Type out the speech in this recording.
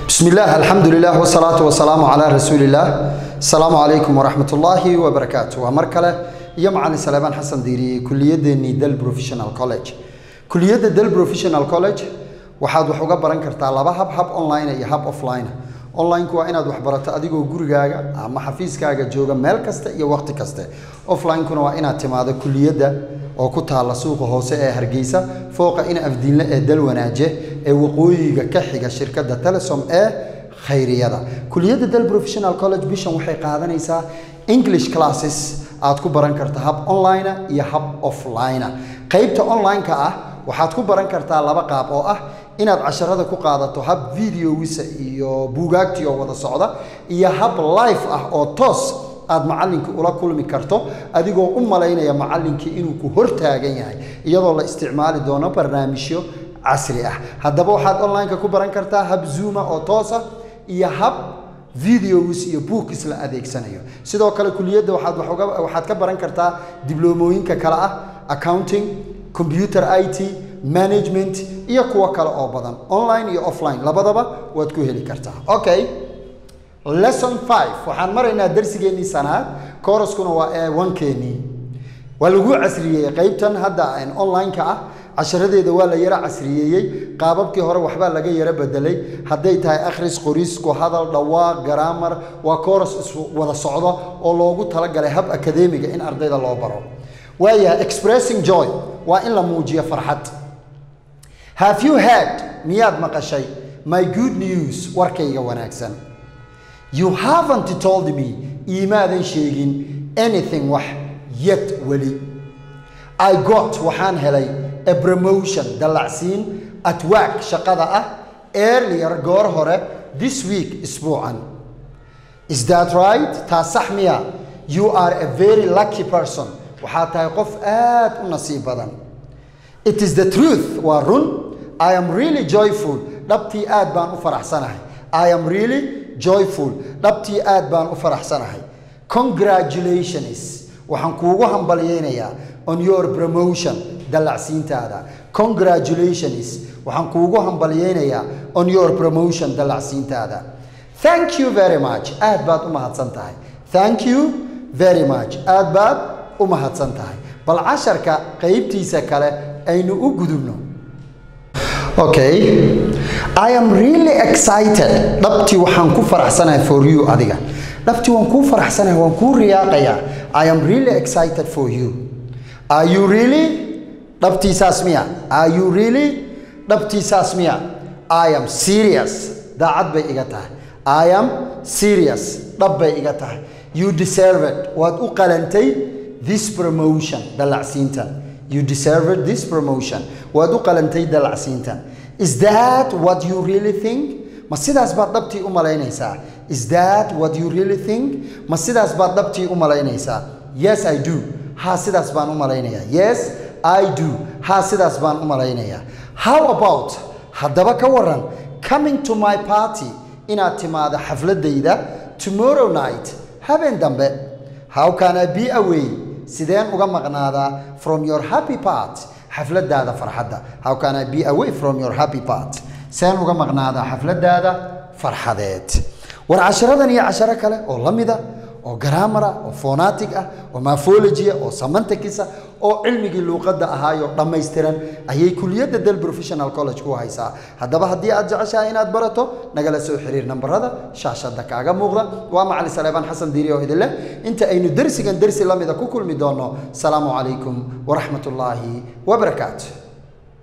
بسم الله الحمد لله والصلاة والسلام على رسول الله السلام عليكم ورحمة الله وبركاته ومركلة يمعن سليمان حسن ديري كلية دل بروفيشنال كوليج كلية دل بروفيشنال كوليج waxaad wax uga baran kartaa laba hab hab online iyo hab offline online-ku waa inaad wax barato adigoo gurigaaga ama xafiiskaaga jooga meel kasta iyo waqti kaste offline-kuna waa inaad timaado kuliyadda oo ku taalla suuqa hoose ee hargeysa fooqa in afdiinle ee dalwanaaje ee waqooyiga ka xiga shirkadda telesom ee khayriyada kuliyadda dal professional college bishan waxay qaadanaysaa english classes aad ku baran karta hab online iyo hab offline qaybta online-ka ah waxaad ku baran kartaa laba qaab oo ah inaad casharada ku qaadato hab videowisa iyo buugaagtii oo wada socda iyo hab life ah oo toos aad macallinka ula kulmi karto adigoo u malaynaya macallinkii inuu ku hortaagan yahay iyadoo la isticmaali doono barnaamijyo casri ah haddaba waxaad online-ka ku baran kartaa hab zooma oo toosa iyo hab videos iyo bookis la adeegsanayo sidoo kale kuliyadda waxaad wax uga waxaad ka baran kartaa dibloomooyinka kale ah accounting computer it management iyo kuwo kale oo badan online iyo offline labadaba waad ku heli kartaa okay lesson five waxaan maraynaa darsigeennii sanaad kooraskuna waa ee wankeenii waa lagu casriyeeyey qaybtan hadda online-ka ah casharadeeda waa la yaro casriyeeyey qaababkii hore waxbaa laga yaro bedelay hadday tahay akhris qoris ku hadal dhawaaq garaamar waa kooras iswada socdo oo loogu talagalay hab akadeemiga in ardayda loo baro waayahay expressing joy waa in la muujiyo farxad have you heard miyaad maqashay my good news warkayga wanaagsan you haven't told me iimaadan sheegin anything wax yet weli i got waxaan helay a promotion dallacsiin at work shaqada ah earlier goor hore this week isbuucan is that right taa sax miya you are a very lucky person waxaa tahay qof aad u nasiib badan it is the truth waa run i am really joyful dhabtii aad baan u faraxsanahay i am really joyful dhabtii aad baan u faraxsanahay congratulations waxaan kuugu hambalyeynayaa on your promotion dallacsiintaada congratulations waxaan kuugu hambalyeynayaa on your promotion dallacsiintaada thank you very much aad baad u mahadsan tahay thank you very much aad baad u mahadsan tahay bal casharka qaybtiisa kale aynu u gudubno okay i am really excited dhabtii waxaan ku faraxsanahay for you adiga dhabtii waan kuu faraxsanahay waan kuu riyaaqayaa i am really excited for you are you really dhabtii saas miya are you really dhabtii saas miya i am serious daacad bay iga tahay i am serious dhab bay iga tahay you deserve it waad u qalantay this promotion dallacsiintan you deserved this promotion waad u qalantay dallacsiintan is that what you really think ma sidaas baad dhabtii u malaynaysaa is that what you really think ma sidaas baad dhabtii u malaynaysaa yes i do haa sidaas baan u malaynayaa yes i do haa sidaas baan u malaynayaa how about haddaba ka waran coming to my party inaad timaado xafladayda tomorrow night habeen dambe how can i be away sideen uga maqnaadaa from your happy part xafladaada farxadda how can i be away from your happy part seen uga maqnaadaa xafladaada farxadeed war casharadan iyo casharo kale oo la mida oo garaamara oo phonatic ah oo maphologia oo samantakisa oo cilmigii luuqadda ahaayo dhammaystiran ayay kuliyadda del professional college ku haysaa haddaba haddii aad jeceshahay inaad barato nagala soo xiriir nambarada shaashadda kaaga muuqda waa macali saleebaan xasan diiri oo idin leh inta aynu dersigan dersi la mida ku kulmi doonno salaamu calaykum waraxmat ullaahi wabarakaatu